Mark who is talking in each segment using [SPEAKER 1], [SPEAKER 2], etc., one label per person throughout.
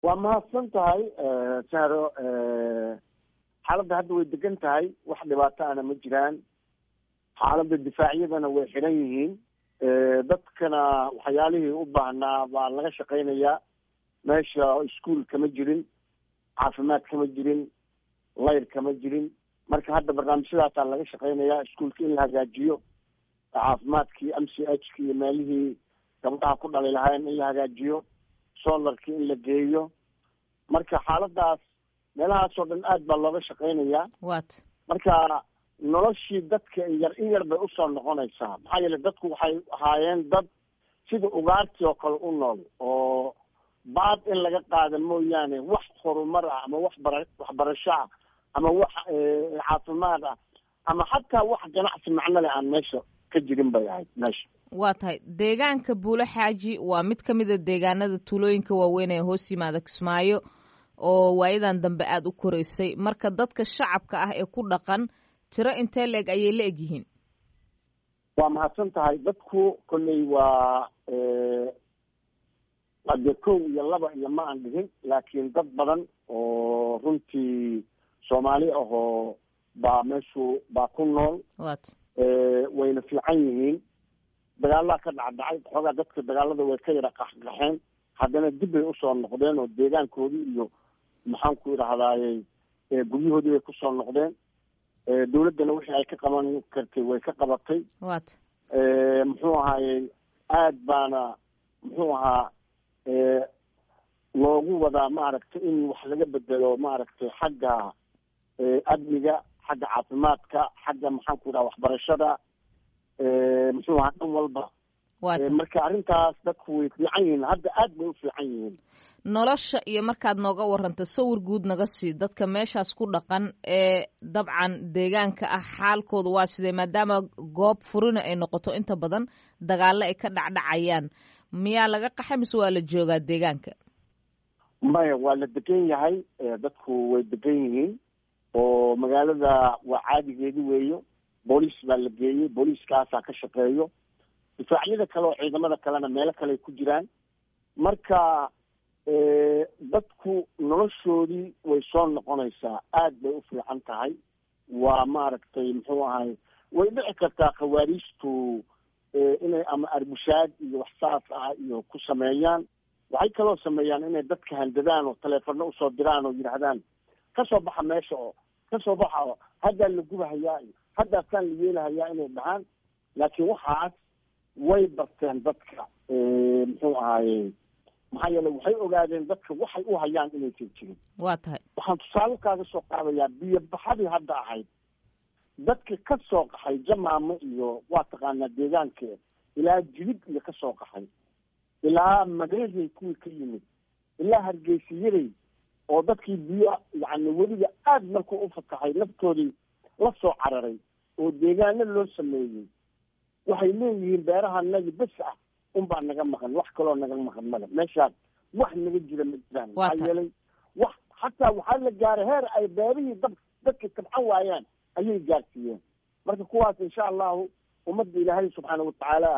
[SPEAKER 1] waa mahadsan tahay saro xaaladda hadda way degan tahay wax dhibaato ana ma jiraan xaaladda difaacyadana way xidhan yihiin dadkana waxyaalihii u baahnaa baa laga shaqaynayaa meesha iskuol kama jirin caafimaad kama jirin layr kama jirin marka hadda barnaamijyadaasaa laga shaqaynayaa iskuolka in la hagaajiyo caafimaadkii m c h ki iyo meelihii gabdhaha ku dhali lahayn in la hagaajiyo solarkii in la geeyo marka xaaladaas meelahaasoo dhan aad baa looga shaqaynayaa
[SPEAKER 2] wat
[SPEAKER 1] marka noloshii dadka yar in yar bay usoo noqonaysaa maxaa yeele dadku waxay ahaayeen dad sida ugaartii oo kale u nool oo baad in laga qaada mooyaane wax horumar ah ama wax bara waxbarasho ah ama wax caafimaad ah ama xataa wax ganacsi macno leh aan meesha ka jirin bay ahayd meesha
[SPEAKER 2] waa tahay deegaanka buulo xaaji waa mid ka mid a deegaanada tuulooyinka waaweyn ee hoos yimaada kismaayo oo waayadan dambe aada u koreysay marka dadka shacabka ah ee ku dhaqan tiro intee leeg ayay la egyihiin
[SPEAKER 1] waa mahadsan tahay dadku kolley waa ade kow iyo laba iyo ma aan dhigin laakiin dad badan oo runtii soomaali ahoo baa meeshu baa ku nool
[SPEAKER 2] wat
[SPEAKER 1] wayna fiican yihiin dagaalaa ka dhacdhacay xoogaa dadka dagaalada way ka yara qaxqaxeen haddana dib bay usoo noqdeen oo deegaankoodii iyo maxaan ku idhahdaaye guryahoodii bay kusoo noqdeen dawladdana wixii ay ka qaban kartay way ka qabatay
[SPEAKER 2] wat
[SPEAKER 1] muxuu ahaaye aad baana muxuu ahaa loogu wadaa maaragtay in wax laga bedelo maaragtay xagga amniga xagga caafimaadka xagga maxaan ku idhaha waxbarashada muxuu ahaa dhan walba
[SPEAKER 2] wat
[SPEAKER 1] marka arrintaas dadku way fiican yihiin hadda aad bay u fiican yihiin
[SPEAKER 2] nolosha iyo markaad nooga warranto sawir guud naga sii dadka meeshaas ku dhaqan ee dabcan deegaanka ah xaalkooda waa sidee maadaama goob furina ay noqoto inta badan dagaalo ay ka dhacdhacayaan miyaa laga qaxa mise waa la joogaa deegaanka
[SPEAKER 1] maya waa la degan yahay dadku way degan yihiin oo magaalada waa caadigeedi weeyo booliis baa la geeyey booliiskaasaa ka shaqeeyo difaacyada kale oo ciidamada kalena meelo kale ay ku jiraan marka dadku noloshoodii way soo noqonaysaa aad bay u fiican tahay waa maaragtay muxuu ahay way dhici kartaa khawaariijtu inay ama arbushaad iyo wax saas ah iyo ku sameeyaan waxay kaloo sameeyaan inay dadka handadaan oo taleefano usoo diraan oo yidhaahdaan kasoo baxa meesha oo kasoo baxa oo haddaa la gubahayaa iyo haddaasaan la yeelahayaa inay dhahaan laakiin waxaas way barteen dadka muxuu ahaaye maxaa yeele waxay ogaadeen dadka waxay u hayaan inaysan jirin
[SPEAKER 2] waa tahay
[SPEAKER 1] waxaan tusaale kaaga soo qaadayaa biyo baxadii hadda ahayd dadka ka soo qaxay jamaamo iyo waa taqaanaa deegaankeed ilaa jilib iyo ka soo qaxay ilaa mareeray kuwii ka yimid ilaa hargeysiyaday oo dadkii biyo yacni weliba aad markuu u fataxay naftoodii la soo cararay oo deegaano loo sameeyey waxay leeyihiin beerahanagi bes ah unbaa naga maqan wax kaloo naga maqan male meeshaas wax naga jira ma jiraan maxaa yeelay wax xataa waxaa la gaaray heer ay beerihii dab dadka tabcan waayaan ayay gaarsiiyeen marka kuwaas insha allahu ummadda ilaahay subxaana watacaala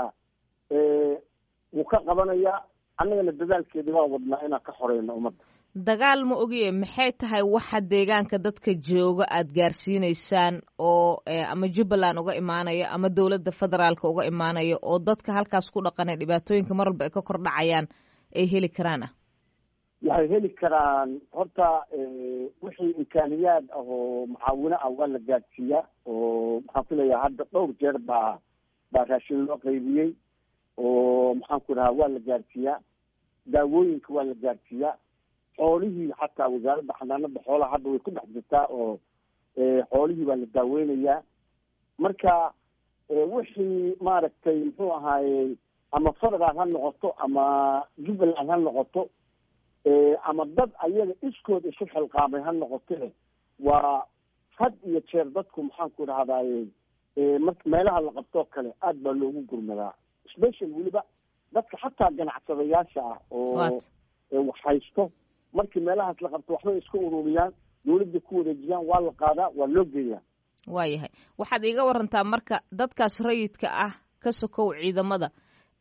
[SPEAKER 1] wuu ka qabanayaa annagana dadaalkeeda waa wadnaa inaan ka xoreyno ummadda
[SPEAKER 2] dagaal ma ogiye maxay tahay waxa deegaanka dadka jooga aada gaarsiineysaan oo ama jubbaland uga imaanaya ama dowladda federaalka uga imaanaya oo dadka halkaas ku dhaqanee dhibaatooyinka mar walba ay ka kor dhacayaan ay heli karaan ah
[SPEAKER 1] waxay heli karaan horta wixii imkaaniyaad ah oo mucaawino ah waa la gaadsiiyaa oo maxaan ku leeyahay hadda dhowr jeer baa baa raashin loo qaybiyey oo maxaan ku dhahaa waa la gaadsiiyaa daawooyinka waa la gaadsiiyaa xoolihii xataa wasaaradda xanaanada xoolaha hadda way ku dhex jirtaa oo xoolihii baa la daaweynayaa marka wixii maaragtay muxuu ahaaye ama federal ha noqoto ama jubbaland ha noqoto ama dad ayaga iskood isu xilqaamay ha noqote waa had iyo jeer dadku maxaan ku dhahdaye mar meelaha la qabtoo kale aad baa loogu gurmadaa special weliba dadka xataa ganacsadayaasha ah oo wax haysto markii meelahaas la qabto waxbay iska ururiyaan dawladda ku wareejiyaan waa la qaadaa waa loo geeyaa
[SPEAKER 2] waayahay waxaad iiga warantaa marka dadkaas rayidka ah ka sokow ciidamada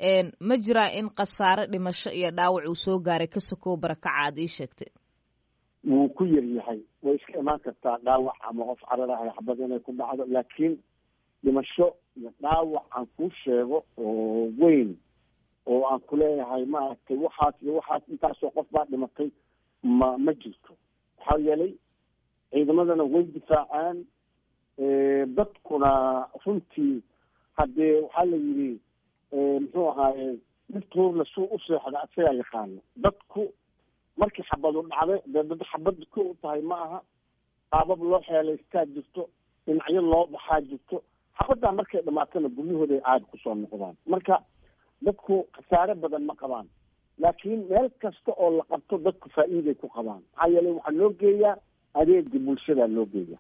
[SPEAKER 2] ma jiraa in khasaare dhimasho iyo dhaawac uu soo gaaray ka sokow barakaca aad ii sheegtay
[SPEAKER 1] wuu ku yar yahay way iska imaan kartaa dhaawac ama qof cararahay xabad inay ku dhacdo laakiin dhimasho iyo dhaawac aan kuu sheego oo weyn oo aan kuleeyahay maaragtay waxaas iyo waxaas intaasoo qof baa dhimatay ma ma jirto maxaa yeelay ciidamadana way difaacaan dadkuna runtii haddee waxaa la yidhi muxuu ahaaye midtuurna suu u seexda isagaa yaqaano dadku markii xabadu dhacday dee dad xabad ko u tahay ma aha qaabab loo xeelaystaa jirto dhinacyo loo baxaa jirto xabaddaa markay dhamaatana guryahooda ay caadi kusoo noqdaan marka dadku khasaare badan ma qabaan laakiin meel kasta oo la qabto dadku faa'iiday ku qabaan maxaa yeelay waxaa loo geeyaa adeega bulshadaa loo geeya